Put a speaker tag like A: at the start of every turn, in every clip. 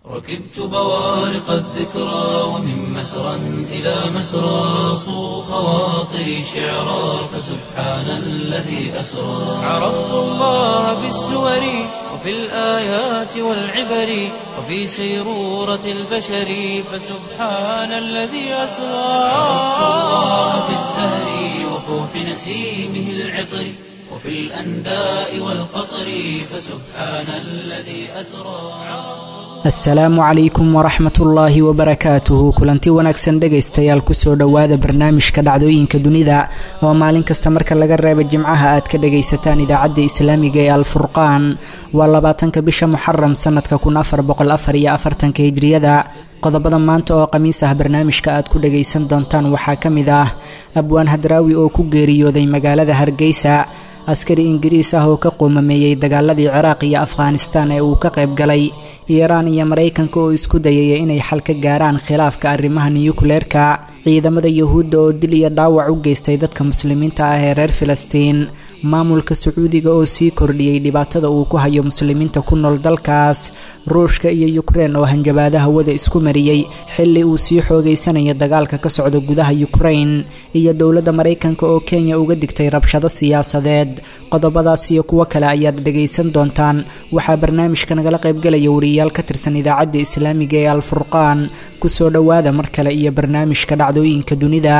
A: ركبت بوارق الذكرى ومن مسرى إلى مسرى صو خواطري شعرا فسبحان الذي أسرى عرفت الله بالسور وفي الآيات والعبر وفي سيرورة البشر فسبحان الذي أسرى عرفت الله بالزهر وفوح نسيمه العطر وفي الأنداء والقطر فسبحان الذي أسرى
B: asalaamu calaykum waraxmatullaahi wabarakaatuhu kulanti wanaagsan dhegaystayaal kusoo dhowaada barnaamijka dhacdooyinka dunida oo maalin kasta marka laga reeba jimcaha aad ka dhagaysataan idaacadda islaamiga ee alfurqaan waa labaatanka bisha muxaram sanadka kun afar boqol afar iyo afartanka hijriyada qodobada maanta oo khamiis ah barnaamijka aad ku dhagaysan doontaan waxaa ka mid ah abwaan hadraawi oo ku geeriyooday magaalada hargeysa askari ingiriis ah oo ka qoomameeyey dagaaladii ciraaq iyo afghanistaan ee uu ka qayb galay iiraan iyo maraykanka oo isku dayaya inay xal ka gaaraan khilaafka arrimaha niyukleerka ciidamada yuhuudda oo dil iyo dhaawac u geystay dadka muslimiinta ah ee reer filistiin maamulka sacuudiga oo sii kordhiyey dhibaatada uu ku hayo muslimiinta ku nool dalkaas ruushka iyo yukrein oo hanjabaada hawada isku mariyey xilli uu sii xoogeysanayo dagaalka ka socda gudaha yukrein iyo dowladda maraykanka oo kenya uga digtay rabshado siyaasadeed qodobadaas iyo kuwo kale ayaad dhegaysan doontaan waxaa barnaamijka nagala qaybgalaya wariyaal ka tirsan idaacadda islaamiga ee alfurqaan kusoo dhowaada mar kale iyo barnaamijka dhacdooyinka dunida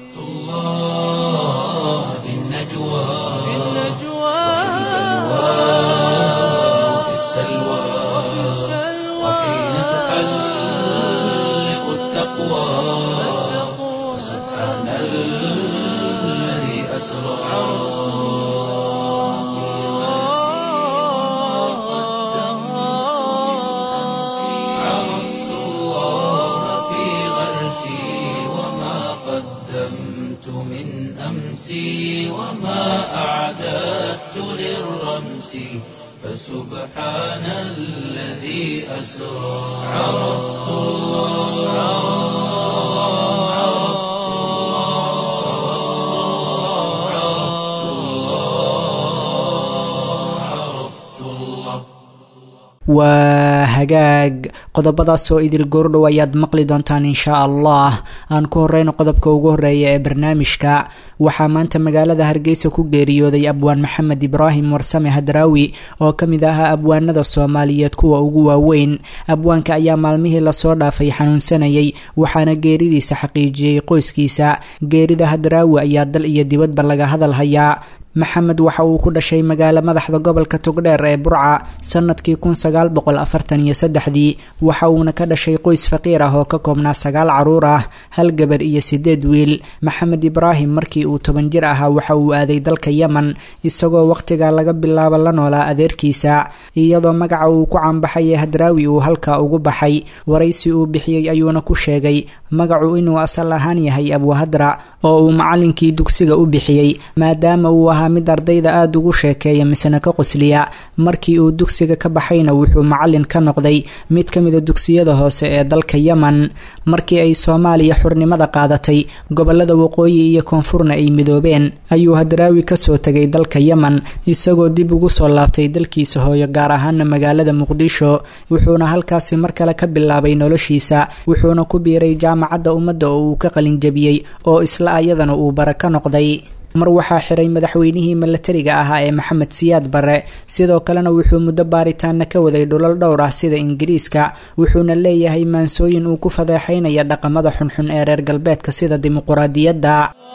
A: السلوى وحين تحلق التقوى سبحان الذي أسرى عرفت الله في غرسي وما قدمت من أمسي وما أعددت للرمس فسبحان الذي أسرى عرفت الله عرفت الله عرفت الله
B: waa hagaag qodobadaas oo idil goordhow ayaad maqli doontaan inshaa allah aan ku horeyno qodobka ugu horeeya ee barnaamijka waxaa maanta magaalada hargeysa ku geeriyooday abwaan maxamed ibraahim warsame hadraawi oo ka mid ahaa abwaanada soomaaliyeed kuwa ugu waaweyn abwaanka ayaa maalmihii lasoo dhaafay xanuunsanayay waxaana geeridiisa xaqiijiyey qoyskiisa geerida hadraawi ayaa dal iyo dibadba laga hadal hayaa maxamed waxa uu ku dhashay magaalo madaxda gobolka togdheer ee burca sanadkii kun sagaal boqol afartan iyo saddexdii waxa uuna ka dhashay qoys faqiir ah oo ka koobnaa sagaal caruur ah hal gabar iyo sideed wiil maxamed ibraahim markii uu toban jir ahaa waxa uu aaday dalka yemen isagoo wakhtiga laga bilaabo la noolaa adeerkiisa iyadoo magaca uu ku caanbaxay ee hadraawi uu halkaa ugu baxay waraysi uu bixiyey ayuuna ku sheegay magacu inuu asal ahaan yahay abuhadra oo uu macallinkii dugsiga u bixiyey maadaama uu ahaa mid ardayda aada ugu sheekeeya misena ka qosliya markii uu dugsiga ka baxayna wuxuu macallin ka noqday mid ka mida dugsiyada hoose ee dalka yemen markii ay soomaaliya xurnimada qaadatay gobolada waqooyi iyo koonfurna ay midoobeen ayuu hadraawi kasoo tegay dalka yemen isagoo dib ugu soo laabtay dalkiisa hooyo gaar ahaana magaalada muqdisho wuxuuna halkaasi mar kale ka bilaabay noloshiisa wuxuuna ku biiray jaamacadda ummadda oo uu ka qalinjabiyey oo isla ayadana uu bara ka noqday mar waxaa xiray madaxweynihii milatariga ahaa ee maxamed siyaad barre sidoo kalena wuxuu muddo baaritaana ka waday dhulal dhowr ah sida ingiriiska wuxuuna leeyahay maansooyin uu ku fadeexaynaya dhaqamada xunxun ee reer galbeedka sida dimuquraadiyadda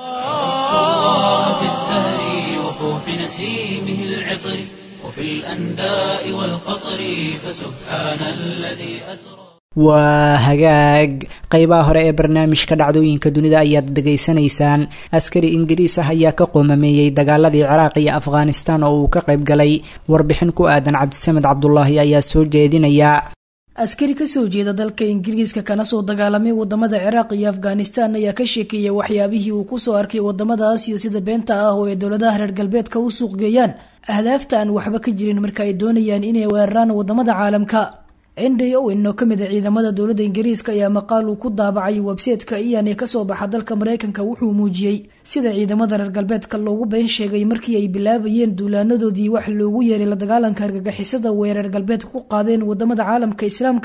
A: في الزهر وفوح نسيمه العطر وفي الأنداء والقطر فسبحان الذي أسرى
B: waa hagaag qeybaha hore ee barnaamijka dhacdooyinka dunida ayaad dhegaysanaysaan askari ingiriis ah ayaa ka qoomameeyey dagaaladii ciraaq iyo afghanistan oo uu ka qayb galay warbixin ku aadan cabdisamed cabdulaahi ayaa soo jeedinaya
C: askari kasoo jeeda dalka ingiriiska kana soo dagaalamay wadamada ciraaq iyo afghanistan ayaa ka sheekeeyay waxyaabihii uu kusoo arkay wadamadaas iyo sida beenta ah oo ay dowladaha reer galbeedka u suuqgeeyaan ahdaafta aan waxba ka jirin marka ay doonayaan inay weeraraan wadamada caalamka nd owen oo kamid a ciidamada dowladda ingiriiska ayaa maqaal uu ku daabacay websayteka iyan ee kasoo baxa dalka mareykanka wuxuu muujiyey sida ciidamada reer galbeedka loogu been sheegay markii ay bilaabayeen duulaanadoodii wax loogu yeeray la dagaalanka argagixisada way reer galbeedka ku qaadeen wadamada caalamka islaamka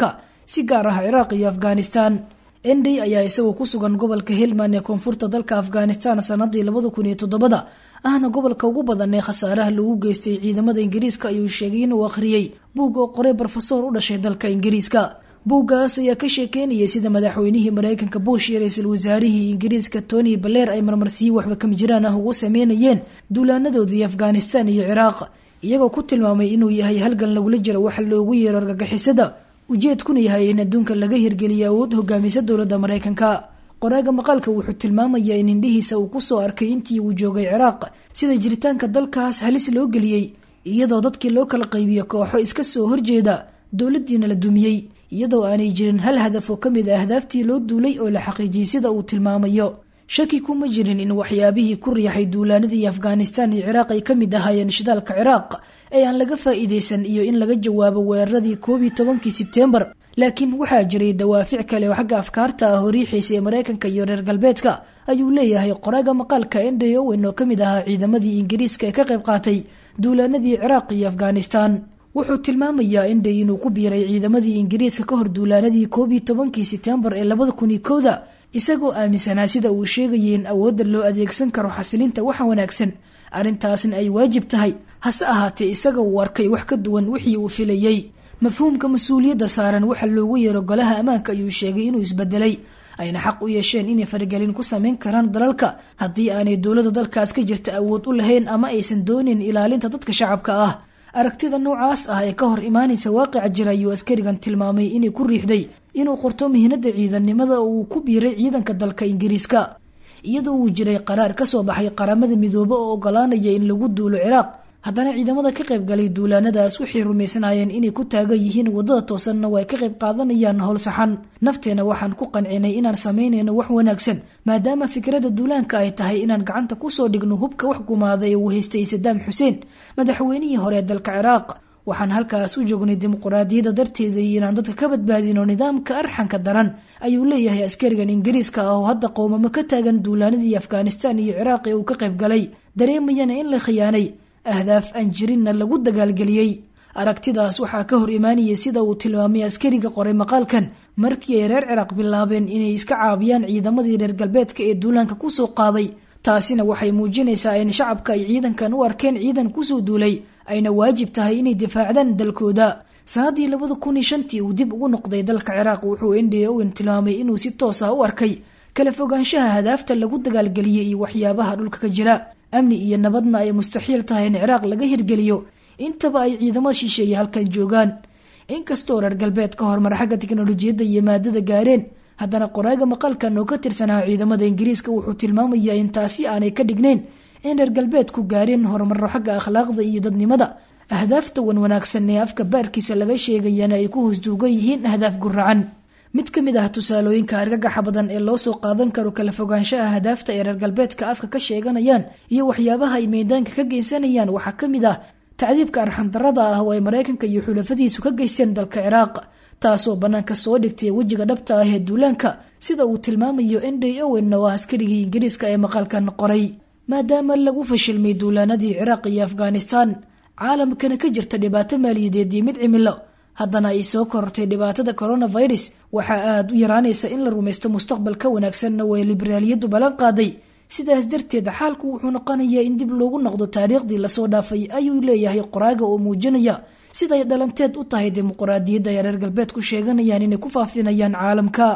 C: si gaar ah ciraaq iyo afghanistan endey ayaa isagoo ku sugan gobolka helmand ee koonfurta dalka afghanistan sanadii labada kun iyo toddobada ahna gobolka ugu badan ee khasaaraha lagu geystay ciidamada ingiriiska ayuu sheegay inuu akhriyey buug oo qoray brofesor u dhashay dalka ingiriiska buuggaas ayaa ka sheekeynayay sida madaxweynihii mareykanka bush iyo ra-iisul wasaarihii ingiriiska tony baleer ay marmarsiyo waxba kama jiraan ah ugu sameynayeen duulaanadoodii afghanistan iyo ciraaq iyagoo ku tilmaamay inuu yahay halgan lagula jiro waxa loogu yeero argagixisada ujeedkuna yahay in adduunka laga hirgeliyo awood hogaamisa dowladda mareykanka qoraaga maqaalka wuxuu tilmaamayaa in indhihiisa uu kusoo arkay intii uu joogay ciraaq sida jiritaanka dalkaas halis loo geliyey iyadoo dadkii loo kala qaybiyo kooxo iska soo horjeeda dowladiina la dumiyey iyadoo aanay jirin hal hadaf oo kamid a ahdaaftii loo duulay oo la xaqiijiyey sida uu tilmaamayo shaki kuma jirin in waxyaabihii ku riixay duulaanadii afghanistan iyo ciraaq ay kamid ahaayeen shidaalka ciraaq ee aan laga faa-iideysan iyo in laga jawaabo weeraradii koob iyo tobankii sebtembar laakiin waxaa jiray dawaafic kale oo xagga afkaarta ah oo riixaysa ee mareykanka iyo reer galbeedka ayuu leeyahay qoraaga maqaalka endey owen oo kamid ahaa ciidamadii ingiriiska ee ka qayb qaatay duulaanadii ciraaq iyo afghanistan wuxuu tilmaamayaa endey inuu ku biiray ciidamadii ingiriiska ka hor duulaanadii koob iyo tobankii sebtembar ee labada kun iyo kowda isagoo aaminsanaa sida uu sheegayay in awoodda loo adeegsan karo xasilinta waxa wanaagsan arrintaasna ay waajib tahay hase ahaatee isaga uu arkay wax ka duwan wixii uu filayey mafhuumka mas-uuliyadda saaran waxa loogu yeero golaha ammaanka ayuu sheegay inuu isbedelay ayna xaq u yeesheen inay faragelin ku sameyn karaan dalalka haddii aanay dowladda dalkaas ka jirta awood u lahayn ama aysan doonin ilaalinta dadka shacabka ah aragtida noocaas ah ee ka hor imaanaysa waaqica jira ayuu askarigan tilmaamay inay ku riixday inuu qorto mihinada ciidannimada oo uu ku biiray ciidanka dalka ingiriiska iyadoo uu jiray qaraar kasoo baxay qaramada midoobe oo ogolaanaya in lagu duulo ciraaq haddana ciidamada ka qaybgalay duulaanadaas waxay rumaysnaayeen inay ku taagan yihiin wadada toosanna waa ay ka qayb qaadanayaan howl saxan nafteena waxaan ku qancinay inaan samaynayno wax wanaagsan maadaama fikradda duulaanka ay tahay inaan gacanta kusoo dhigno hubka wax gumaada ee uu haystay sadaam xuseen madaxweynihii hore ee dalka ciraaq waxaan halkaas u joognay dimuquraadiyadda darteeda iyo inaan dadka ka badbaadino nidaamka arxanka daran ayuu leeyahay askarigan ingiriiska ah oo hadda qowmamo ka taagan duulaanadii afghanistan iyo ciraaq ee uu ka qayb galay dareemayana in la khiyaanay ahdaaf aan jirinna lagu dagaalgeliyey aragtidaas waxaa ka hor imaanayay sida uu tilmaamay askariga qoray maqaalkan markii ay reer ciraaq bilaabeen inay iska caabiyaan ciidamadii reer galbeedka ee duulaanka kusoo qaaday taasina waxay muujinaysaa in shacabka ay ciidankan u arkeen ciidan kusoo duulay ayna waajib tahay inay difaacdaan dalkooda sanadii labada kun iyo shantii uu dib ugu noqday dalka ciraaq wuxuu endey owen tilmaamay inuu si toos ah u arkay kala fogaanshaha hadaafta lagu dagaalgeliyey iyo waxyaabaha dhulka ka jira amni iyo nabadna ay mustaxiil tahay in ciraaq laga hirgeliyo intaba ay ciidamo shisheeye halkan joogaan inkastoo reer galbeed ka horumar xagga tiknolojiyadda iyo maadada gaareen haddana qoraaga maqalkan oo ka tirsanaa ciidamada ingiriiska wuxuu tilmaamayaa in taasi aanay ka dhignayn in reer galbeedku gaareen horumaro xagga akhlaaqda iyo dadnimada ahdaafta wan wanaagsan ee afka baarkiisa laga sheegayana ay ku hoosduugan yihiin ahdaaf guracan mid ka mid ah tusaalooyinka argagaxa badan ee loo soo qaadan karo kala fogaanshaha hadaafta ee reer galbeedka afka ka sheeganayaan iyo waxyaabaha ay meydaanka ka geysanayaan waxaa ka mid ah tacdiibka arxandarada ah oo ay maraykanka iyo xulafadiisu ka geysteen dalka ciraaq taasoo bannaanka soo dhigtay wejiga dhabta ah ee duulaanka sida uu tilmaamayo endey owen oo ah askarigii ingiriiska ee maqaalkan qoray maadaama lagu fashilmay duulaanadii ciraaq iyo afghanistan caalamkana ka jirta dhibaato maaliyadeed iyo mid cimilo haddana ay soo korortay dhibaatada coronavirus waxaa aada u yaraanaysa in la rumaysto mustaqbal ka wanaagsanna way liberaaliyaddu ballan qaaday sidaas darteed xaalku wuxuu noqonayaa in dib loogu noqdo taariikhdii lasoo dhaafay ayuu leeyahay qoraaga oo muujinaya siday dhalanteed u tahay dimuquraadiyadda ay reer galbeed ku sheeganayaan inay ku faafinayaan caalamka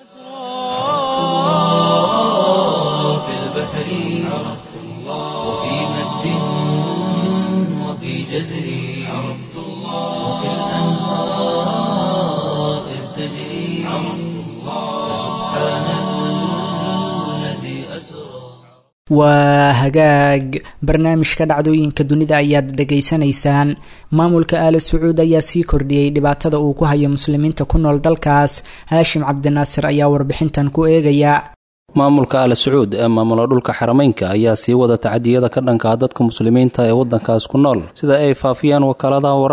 A: في البحر عرفت الله وفي مد وفي جزر عرفت الله وفي الأنهار إذ تجري عرفت الله سبحان الذي أسرى
B: waa hagaag barnaamijka dhacdooyinka dunida ayaad dhegaysanaysaan maamulka aala sacuud ayaa sii kordhiyey dhibaatada uu ku hayo muslimiinta ku nool dalkaas haashim cabdinaasir ayaa warbixintan ku eegaya
D: maamulka al sacuud ee maamula dhulka xarameynka ayaa sii wada tacadiyada ka dhankaa dadka muslimiinta ee waddankaas ku nool sida ay faafiyaan wakaaladaha wararka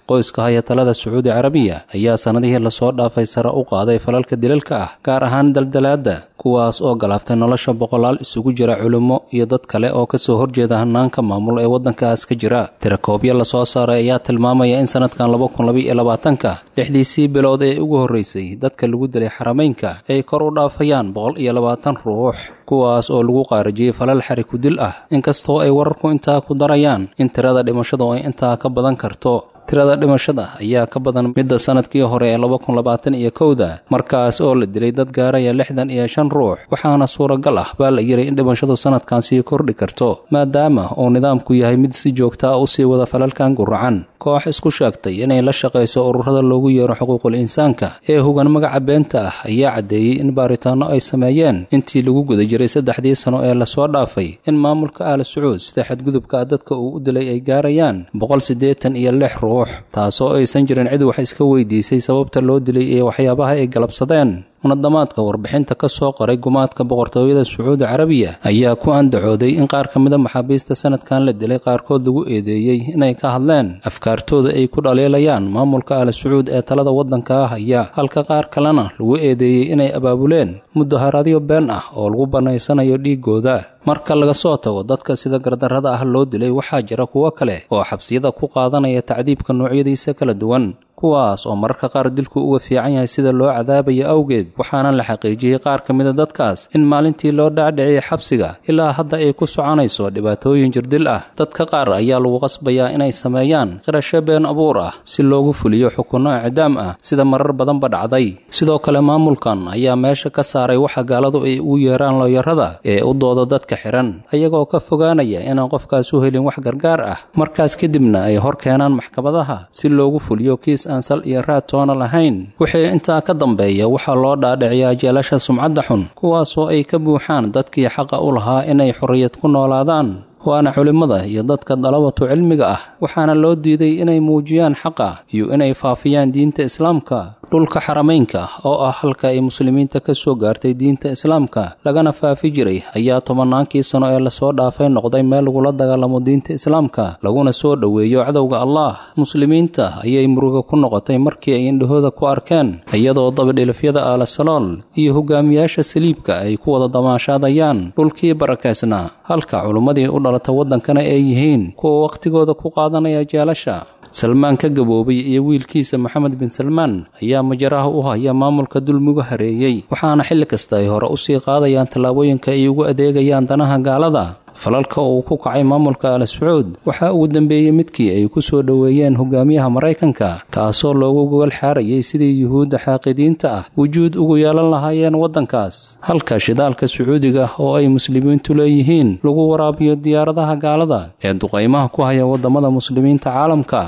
D: qoyska haya talada sacuudi carabiya ayaa sannadihii lasoo dhaafay sare u qaaday falalka dilalka ah gaar ahaan daldalaadda kuwaas oo galaaftay nolosha boqolaal isugu jira culimmo iyo dad kale oo kasoo horjeeda hanaanka maamul ee waddankaas ka jira tirakoobyo lasoo saaray ayaa tilmaamaya in sanadkan laba kun labaiyo labaatanka lixdiisii bilood ee ugu horreysay dadka lagu dilay xarameynka ay kor u dhaafayaan boqol iyo labaatan ruux kuwaas oo lagu qaarajiyey falal xari ku dil ah inkastoo ay wararku intaa ku darayaan in tirada dhimashadu ay intaa ka badan karto tirada dhimashada ayaa ka badan midda sanadkii hore ee laba kun labaatan iyo kowda markaas oo la dilay dad gaaraya lixdan iyo shan ruux waxaana suuragal ah baa la yidhi in dhimashadu sanadkan sii kordhi karto maadaama uu nidaamku yahay mid si joogta ah usii wada falalkan guracan koox isku sheegtay inay la shaqayso ururada loogu yeero xuquuqul insaanka ee hogan magaca beenta ah ayaa caddeeyey in baaritaanno ay sameeyeen intii lagu guda jiray saddexdii sano ee lasoo dhaafay in maamulka aal sacuud sida xadgudubka dadka uu u dilay ay gaarayaan boqol siddeetan iyo lix ruux taasoo aysan jirin cid wax iska weydiisay sababta loo dilay iyo waxyaabaha ay galabsadeen munadamaadka warbixinta ka soo qoray gumaadka boqortooyada sacuudi carabiya ayaa ku andacooday in qaar ka mida maxaabiista sanadkan la dilay qaarkood lagu eedeeyey inay ka hadleen afkaartooda ay ku dhaliilayaan maamulka al sacuud ee talada waddanka haya halka qaar kalena lagu eedeeyey inay abaabuleen mudaharaadyo been ah oo lagu bannaysanayo dhiigooda marka laga soo tago dadka sida gardarrada ah loo dilay waxaa jira kuwo kale oo xabsiyada ku qaadanaya tacdiibka noocyadiisa kala duwan kuwaas oo mararka qaar dilku uga fiican yahay sida loo cadaabayo awgeed waxaana la xaqiijiyey qaar ka mida dadkaas in maalintii loo dhaadhiciyay xabsiga ilaa hadda ay ku soconayso dhibaatooyin jirdil ah dadka qaar ayaa lagu qasbayaa inay sameeyaan qirasho been abuur ah si loogu fuliyo xukunno icdaam ah sida marar badanba dhacday sidoo kale maamulkan ayaa meesha ka saaray waxa gaaladu ay ugu yeeraan looyarada ee u dooda dadka xihan ayagoo ka fogaanaya inaan qofkaas u helin wax gargaar ah markaas kadibna ay hor keenaan maxkamadaha si loogu fuliyo kiis aan sal iyo raad toona lahayn wixii intaa ka dambeeya waxaa loo dhaadhiciyaa jeelasha sumcadda xun kuwaasoo ay ka buuxaan dadkii xaqa u lahaa inay xorriyad ku noolaadaan waana culimmada iyo dadka dalabatu cilmiga ah waxaana loo diiday inay muujiyaan xaqa iyo inay faafiyaan diinta islaamka dhulka xarameynka oo ah halka ay muslimiinta ka soo gaartay diinta islaamka lagana faafi jiray ayaa tobannaankii sano ee lasoo dhaafay noqday meel lagula dagaalamo diinta islaamka laguna soo dhoweeyo cadowga allah muslimiinta ayay muruga ku noqotay markii ay indhahooda ku arkeen iyadoo dabadhilifyada aalasalool iyo hogaamiyaasha saliibka ay ku wada damaashaadayaan dhulkii barakaysnaa halka culummadii u dhalata waddankana ay yihiin kuwa wakhtigooda ku qaadanaya jeelasha salmaan ka gaboobay iyo wiilkiisa maxamed bin salmaan ayaa majaraha u haya maamulka dulmigu hareeyey waxaana xilli kasta ay hore usii qaadayaan tallaabooyinka ay ugu adeegayaan danaha gaalada falalka uu ku kacay maamulka al sacuud waxaa ugu dambeeyey midkii ay ku soo dhoweeyeen hogaamiyaha maraykanka kaasoo loogu gogol xaarayay sidii yuhuudda xaaqidiinta ah wujuud ugu yeelan lahaayeen waddankaas halka shidaalka sacuudiga oo ay muslimiintu leeyihiin lagu waraabiyo diyaaradaha gaalada ee duqaymaha ku haya waddamada muslimiinta caalamka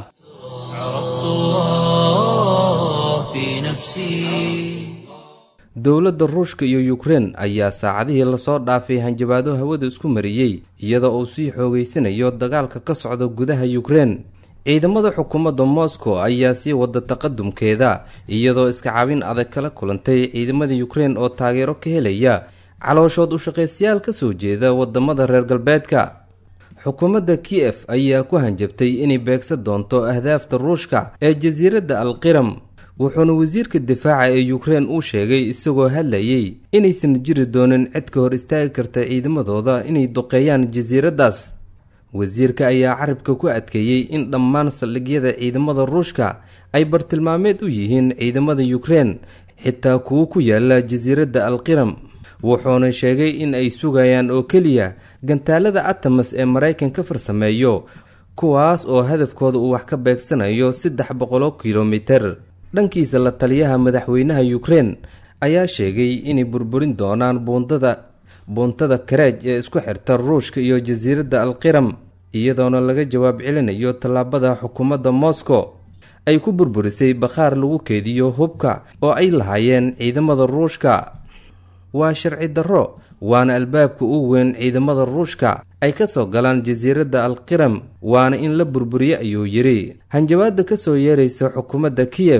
E: dowladda ruushka iyo yukrein ayaa saacadihii lasoo dhaafay hanjabaado hawada isku mariyey iyadoo uu sii xoogeysanayo dagaalka ka socda gudaha yukrein ciidamada xukuumadda moscow ayaa sii wada taqadumkeeda iyadoo iska caabin adag kala kulantay ciidamada yukrein oo taageero ka helaya calooshood ushaqaystayaal kasoo jeeda wadamada reer galbeedka xukuumadda kiyef ayaa ku hanjabtay inay beegsan doonto ahdaafta ruushka ee jasiiradda alqiram wuxuuna wasiirka difaaca ee yukrein uu sheegay isagoo hadlayay inaysan jiri doonin cid ka hor istaagi karta ciidamadooda inay duqeeyaan jasiiraddaas wasiirka ayaa carabka ku adkeeyey in dhammaan saldhigyada ciidamada ruushka ay bartilmaameed u yihiin ciidamada yukrein xitaa kuwo ku yaala jasiiradda alqiram wuxuuna sheegay in ay sugayaan oo keliya gantaalada atamas ee maraykan ka farsameeyo kuwaas oo hadafkooda uu wax ka beegsanayo saddex boqoloo kilomiter dhankiisa la taliyaha madaxweynaha yukrein ayaa sheegay inay burburin doonaan buundada buuntada kareej ee isku xirta ruushka iyo jasiiradda alqiram iyadoona laga jawaab celinayo tallaabada xukuumadda moscow ay ku burburisay bakhaar lagu keediyo hubka oo ay lahaayeen ciidamada ruushka waa sharci darro waana albaabka ugu weyn ciidamada ruushka ay ka soo galaan jasiiradda alqiram waana in la burburiyo ayuu yidhi hanjabaadda ka soo yeeraysa xukuumadda kiyef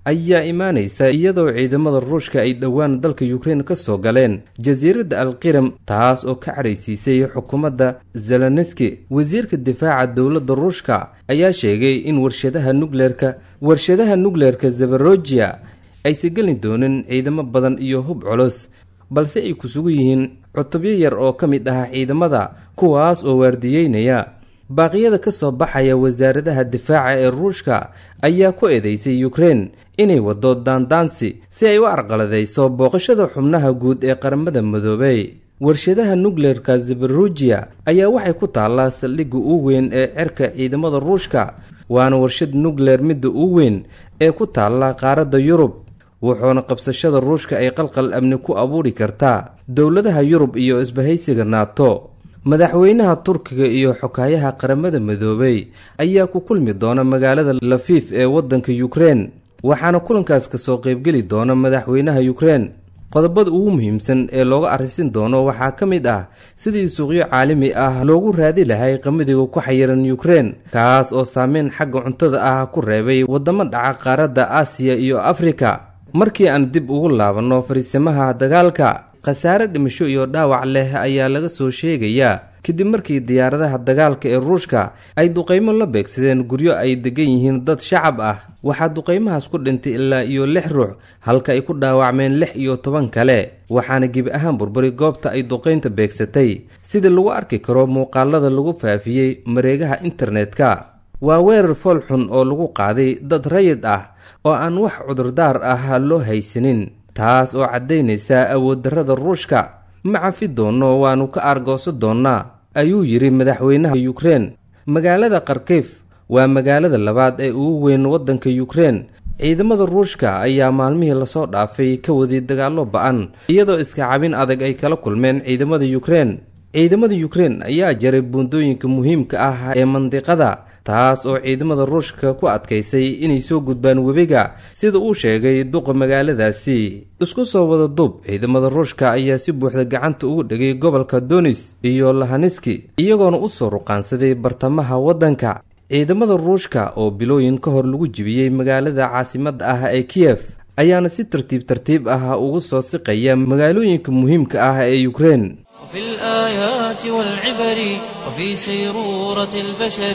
E: ayaa imaanaysa iyadoo ciidamada ruushka ay dhowaan dalka ukrein ka soo galeen jasiiradda alqiram taas oo ka caraysiisay xukuumadda zelenski wasiirka difaaca dowladda ruushka ayaa sheegay in warshadaha nukleerka warshadaha nukleerka zabarojiya aysan geli doonin ciidamo badan iyo hub culus balse ay ku sugu yihiin cutubyo yar oo ka mid ah ciidamada kuwaas oo waardiyeynaya baaqyada ka soo baxaya wasaaradaha difaaca ee ruushka ayaa ku eedeysay ukrein inay waddo daandaansi si ay u arqaladayso booqashada xubnaha guud ee qaramada midoobey warshadaha nukleerka zabarujiya ayaa waxay ku taallaa saldhigga uu weyn ee cerka ciidamada ruushka waana warshad nukleer midda uu weyn ee ku taalla qaaradda yurub wuxuuna qabsashada ruushka ay qalqal amni ku abuuri kartaa dowladaha yurub iyo isbahaysiga naato madaxweynaha turkiga iyo xokaayaha qaramada midoobey ayaa ku kulmi doona magaalada lafiif ee waddanka ukrein waxaana kulankaas kasoo qaybgeli doona madaxweynaha ukrein qodobada ugu muhiimsan ee looga arrisin doono waxaa ka mid ah sidii suuqyo caalami ah loogu raadi lahay qamadiga ku xayiran ukrein kaas oo saameyn xagga cuntada ah ku reebay waddamo dhaca qaaradda aasiya iyo afrika markii aan dib ugu laabanno fariisimaha dagaalka khasaare dhimasho iyo dhaawac leh ayaa laga soo sheegayaa kadib markii diyaaradaha dagaalka ee ruushka ay duqaymo la beegsadeen guryo ay degan yihiin dad shacab ah waxaa duqaymahaas ku dhintay ilaa iyo lix ruux halka ay ku dhaawacmeen lix iyo toban kale waxaana gebi ahaan burburi goobta ay duqaynta beegsatay sida lagu arki karo muuqaalada lagu faafiyey mareegaha internetka waa weerar fool xun oo lagu qaaday dad rayid ah oo aan wax cudurdaar ah loo haysanin taas oo caddaynaysa awooddarrada ruushka ma cafi doonno waannu ka aargooso doonnaa ayuu yidhi madaxweynaha ukrein magaalada kharkif waa magaalada labaad ee ugu weyn waddanka ukrein ciidamada ruushka ayaa maalmihii lasoo dhaafay ka waday dagaallo ba-an iyadoo iska cabin adag ay kala kulmeen ciidamada ukrein ciidamada ukrein ayaa jaray buundooyinka muhiimka ah ee mandiqada taas oo ciidamada ruushka ku adkaysay inay soo gudbaan webiga sida uu sheegay duqa magaaladaasi isku soo wada duub ciidamada ruushka ayaa si buuxda gacanta ugu dhigay gobolka donis iyo lahaniski iyagoona u soo ruqaansaday bartamaha waddanka ciidamada ruushka oo bilooyin ka hor lagu jibiyey magaalada caasimadda ah ee kiyef ayaana si tartiib tartiib ah ugu soo siqaya magaalooyinka muhiimka ah ee ukrein
A: وفي الآيات والعبر وفي سيرورة البشر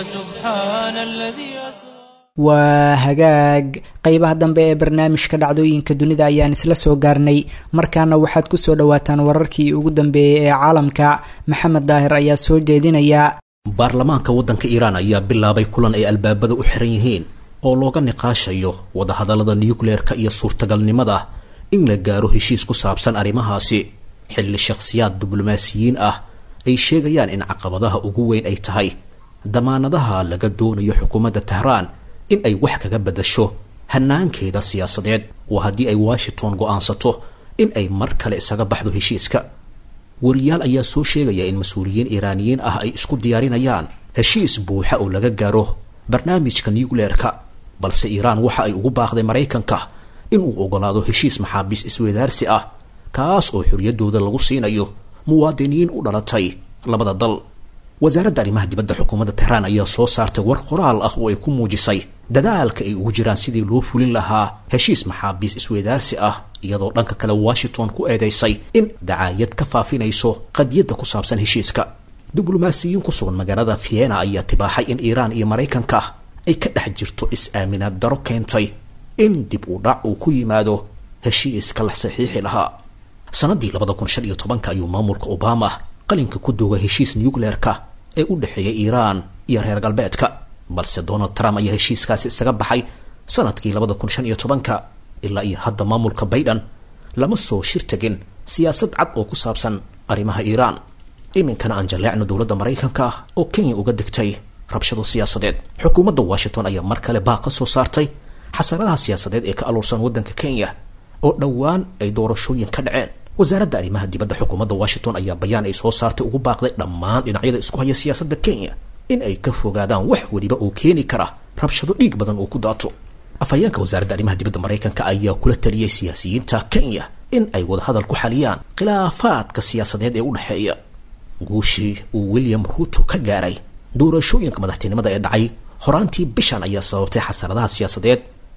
A: فسبحان الذي أسرى
B: waa hagaag qeybaha dambe ee barnaamijka dhacdooyinka dunida ayaan isla soo gaarnay markaana waxaad ku soo dhowaataan wararkii ugu dambeeyey ee caalamka maxamed daahir ayaa soo jeedinaya
F: baarlamaanka waddanka iiraan ayaa bilaabay kulan ay albaabada u xiran yihiin oo looga niqaashayo wadahadallada nucleerka iyo suurtagalnimada in la gaaro heshiis ku saabsan arrimahaasi xilli shakhsiyaad diblomaasiyiin ah ay sheegayaan in caqabadaha ugu weyn ay tahay damaanadaha laga doonayo xukuumadda tahraan in ay wax kaga bedasho hanaankeeda siyaasadeed waa haddii ay washington go-aansato in ay mar kale isaga baxdo heshiiska wariyaal ayaa soo sheegaya in mas-uuliyiin iiraaniyiin ah ay isku diyaarinayaan heshiis buuxa oo laga gaaro barnaamijka nucleerka balse iiraan waxa ay ugu baaqday maraykanka inuu ogolaado heshiis maxaabiis isweydaarsi ah kaas oo xorriyaddooda lagu siinayo muwaadiniin u dhalatay labada dal wasaaradda arrimaha dibadda xukuumadda tehraan ayaa soo saartay war qoraal ah oo ay ku muujisay dadaalka ay ugu jiraan sidii loo fulin lahaa heshiis maxaabiis isweydaarsi ah iyadoo dhanka kale washington ku eedeysay in dacaayad ka faafinayso qadiyadda ku saabsan heshiiska diblomaasiyiin ku sugan magaalada vienna ayaa tibaaxay in iiraan iyo maraykanka ay ka dhex jirto is-aaminaad daro keentay in dib u dhac uu ku yimaado heshiiska la saxiixi lahaa sanadii labada kun shan iyo tobanka ayuu maamulka obama qalinka ku dooga heshiis nucleerka ee u dhexeeya iiraan iyo reer galbeedka balse donald trump ayaa heshiiskaasi isaga baxay sanadkii labada kun shan iyo tobanka ilaa iyo hadda maamulka bayden lama soo shir tegin siyaasad cad oo ku saabsan arrimaha iiraan iminkana aan jaleecno dowladda maraykanka oo kenya uga degtay rabshado siyaasadeed xukuumadda washington ayaa mar kale baaq ka soo saartay xasaradaha siyaasadeed ee ka aluursan waddanka kenya oo dhowaan ay doorashooyin ka dhaceen wasaaradda arrimaha dibadda xukuumadda washington ayaa bayaan ay soo saartay ugu baaqday dhammaan dhinacyada isku haya siyaasadda kenya in ay ka fogaadaan wax weliba oo keeni kara rabshado dhiig badan oo ku daato afhayeenka wasaaradda arrimaha dibadda maraykanka ayaa kula taliyey siyaasiyiinta kenya in ay wadahadal ku xaliyaan khilaafaadka siyaasadeed ee u dhexeeya guushii uu william ruuto ka gaaray doorashooyinka madaxtinimada ee dhacay horaantii bishan ayaa sababtay xasaradaha siyaasadeed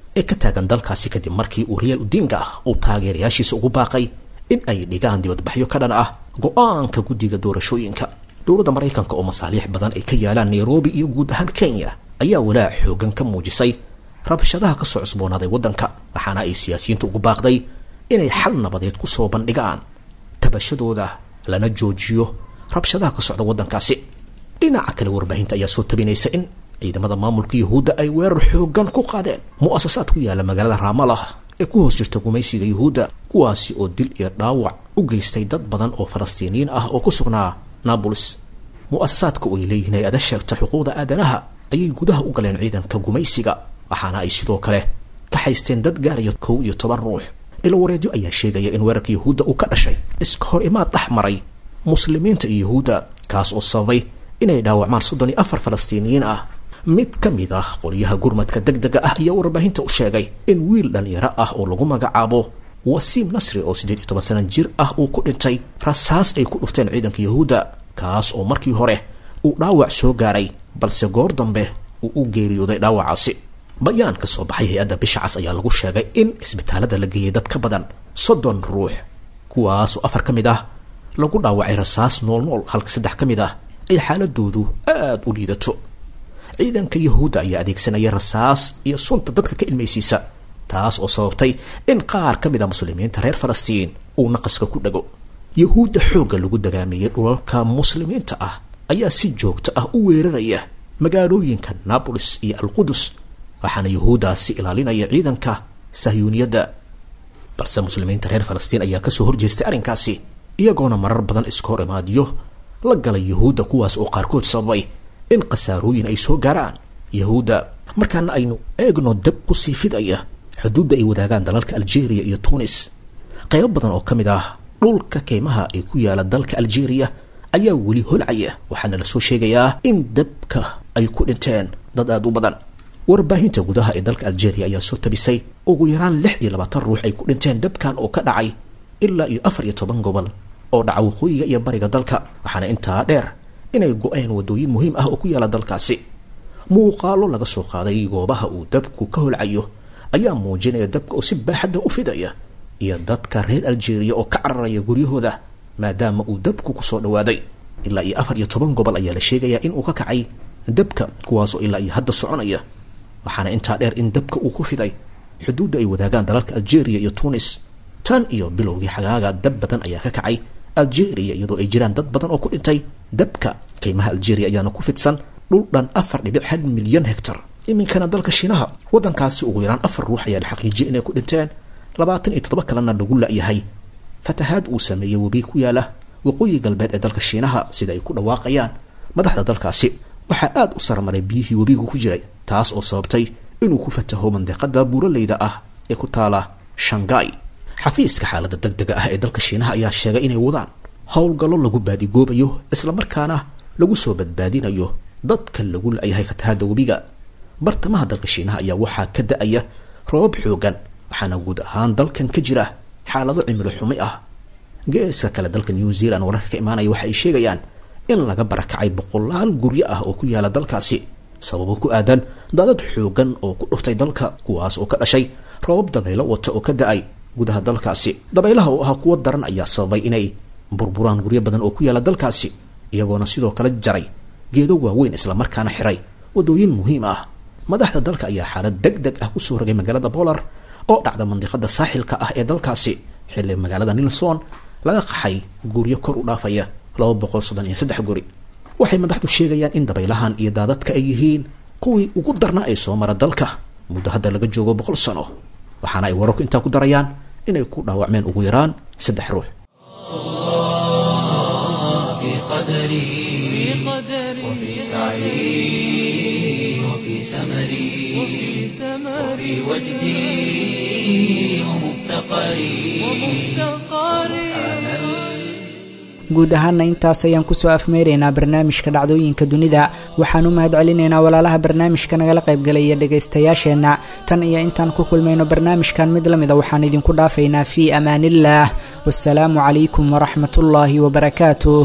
F: ee ka taagan dalkaasi kadib markii uu real udinga ah uu taageerayaashiisa ugu baaqay in ay dhigaan dibadbaxyo ka dhan ah go-aanka guddiga doorashooyinka dowladda maraykanka oo masaaliix badan ay ka yaalaan nairobi iyo guud ahaan kenya ayaa walaac xoogan ka muujisay rabshadaha ka soo cusboonaaday waddanka waxaana ay siyaasiyiinta ugu baaqday inay xal nabadeed ku soo bandhigaan tabashadooda lana joojiyo rabshadaha ka socda waddankaasi dhinaca kale warbaahinta ayaa soo tabinaysa in ciidamada maamulka yuhuudda ay weerar xoogan ku qaadeen mu'asasaad ku yaala magaalada raamalah ee ku hoos jirta gumaysiga yuhuudda kuwaasi oo dil iyo dhaawac u geystay dad badan oo falastiiniyiin ah oo ku sugnaa naabolis mu'asasaadka oo ay leeyihiin hay-ada sheegta xuquuqda aadanaha ayay gudaha u galeen ciidanka gumaysiga waxaana ay sidoo kale ka haysteen dad gaaraya kow iyo toban ruux ilo wareedyo ayaa sheegaya in weerarka yuhuudda uu ka dhashay iska hor imaad dhex maray muslimiinta iyo yuhuudda kaas oo sababay inay dhaawacmaan soddon iyo afar falastiiniyiin ah mid ka mid ah qolyaha gurmadka deg dega ah ayaa warbaahinta u sheegay in wiil dhalinyaro ah oo lagu magacaabo wasiim nasri oo siddeed iyo toban sana jir ah uu ku dhintay rasaas ay ku dhufteen ciidanka yuhuudda kaas oo markii hore uu dhaawac soo gaaray balse goor dambe uu u geeriyooday dhaawacaasi bayaan ka soo baxay hay-adda bisha cas ayaa lagu sheegay in isbitaalada la geeyay dad ka badan soddon ruux kuwaasoo afar ka mid ah lagu dhaawacay rasaas nool nool halka saddex ka mid ah ay xaaladoodu aada u liidato ciidanka yuhuudda ayaa adeegsanaya rasaas iyo sunta dadka ka ilmaysiisa taas oo sababtay in qaar ka mid a muslimiinta reer falastiin uu naqaska ku dhago yuhuudda xoogga lagu dagaameeyey dhulalka muslimiinta ah ayaa si joogto ah u weeraraya magaalooyinka nabolis iyo alqudus waxaana yuhuuddaasi ilaalinaya ciidanka sahyuuniyadda balse muslimiinta reer falastiin ayaa kasoo horjeestay arrinkaasi iyagoona marar badan iska hor imaadiyo la galay yuhuudda kuwaas oo qaarkood sababay in khasaarooyin ay soo gaaraan yuhuudda markaana aynu eegno dab ku sii fidaya xuduudda ay wadaagaan dalalka algeria iyo tunis qaybo badan oo ka mid ah dhulka keymaha ee ku yaala dalka algeria ayaa weli holcaya waxaana lasoo sheegayaa in dabka ay ku dhinteen dad aada u badan warbaahinta gudaha ee dalka algeria ayaa soo tabisay ugu yaraan lix iyo labaatan ruux ay ku dhinteen dabkan oo ka dhacay ilaa iyo afar iyo toban gobol oo dhaca waqooyiga iyo bariga dalka waxaana intaa dheer inay go-een wadooyin muhiim ah oo ku yaala dalkaasi muuqaalo laga soo qaaday goobaha uu dabku ka holcayo ayaa muujinaya dabka oo si baaxadda u fidaya iyo dadka reer algeria oo ka cararaya guryahooda maadaama uu dabku kusoo dhawaaday ilaa iyo afar iyo toban gobol ayaa la sheegayaa in uu ka kacay dabka kuwaasoo ilaa iyo hadda soconaya waxaana intaa dheer in dabka uu ku fiday xuduudda ay wadaagaan dalalka algeria iyo tunis tan iyo bilowgii xagaaga dab badan ayaa ka kacay algeria iyadoo ay jiraan dad badan oo ku dhintay dabka qiimaha algeria ayaana ku fidsan dhul dhan afar dhibic hal milyan hectar iminkana dalka shiinaha waddankaasi ugu yaraan afar ruux ayaa la xaqiijiyay inay ku dhinteen labaatan iyo toddoba kalena lagu la-yahay fatahaad uu sameeyey webi ku yaala waqooyi galbeed ee dalka shiinaha sida ay ku dhawaaqayaan madaxda dalkaasi waxaa aada u sarmaray biyihii webigu ku jiray taas oo sababtay inuu ku fataho mandiqada buuraleyda ah ee ku taala shangai xafiiska xaaladda deg dega ah ee dalka shiinaha ayaa sheegay inay wadaan howlgallo lagu baadigoobayo islamarkaana lagu soo badbaadinayo dadka lagu la-yahay fatahaadda webiga bartamaha dalka shiinaha ayaa waxaa ka da-aya roobab xoogan waxaana guud ahaan dalkan ka jira xaalado cimilo xumi ah geeska kale dalka new zealand wararka ka imaanaya waxa ay sheegayaan in laga barakacay boqolaal guryo ah oo ku yaala dalkaasi sababo ku aadan daadad xoogan oo ku dhuftay dalka kuwaas oo ka dhashay roobab dabaylo wata oo ka da-ay gudaha dalkaasi dabaylaha oo ahaa kuwo daran ayaa sababay inay burburaan guryo badan oo ku yaala dalkaasi iyagoona sidoo kale jaray geedo waaweyn islamarkaana xiray wadooyin muhiim ah madaxda dalka ayaa xaalad deg deg ah kusoo rogay magaalada bolar oo dhacda mandiqada saaxilka ah ee dalkaasi xilli magaalada nilson laga qaxay guryo kor u dhaafaya laba boqol soddon iyo saddex guri waxay madaxdu sheegayaan in dabaylahan iyo daadadka ay yihiin kuwii ugu darna ay soo mara dalka muddo hadda laga joogo boqol sano waxaana ay wararku intaa ku darayaan inay ku dhaawacmeen ugu yaraan saddex ruux
A: في قدري وفي سعي وفي سمري وفي وجدي ومفتقري
B: guud ahaana intaas ayaan kusoo afmeeraynaa barnaamijka dhacdooyinka dunida waxaan u mahad celinaynaa walaalaha barnaamijka nagala qaybgalaya dhegaystayaasheenna tan iyo intaan ku kulmayno barnaamijkan mid la mida waxaan idinku dhaafaynaa fii amaaniillaah wasalaamu calaykum waraxmatullaahi wabarakaatuh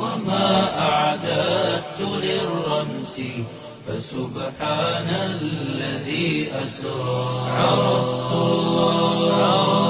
A: وما أعددت للرمس فسبحان الذي أسرى عرفت الله